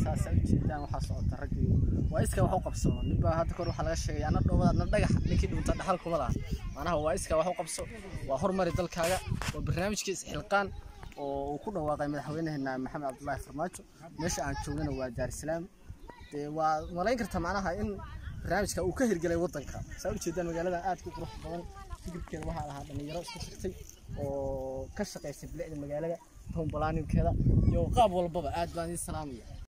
saasa ujeedaan waxaa socota raggii waa iska wax u qabso ninbaa hadda kor waxaa laga sheegay ana dhoobadaadna dhagax ninkii dhunta dhaxal kuma laha macnaha waa iska wax u qabso waa horumari dalkaaga waa barnaamijkii isxilqaan oo uu ku dhawaaqay madaxweynaheena maxamed cabdulaahi farmaajo meesha aan joogana waa daarsalaam dee waa malayn karta macnaha in barnaamijka uu ka hirgelay wadanka saa ujeedaan magaaladan aad ku qurux badan fikirkeeda waxaa lahaa dhalinyaro isku shirtay oo ka shaqaysay bilicda magaalada town planninkeeda iyo qaab walbaba aad baan idin salaamaya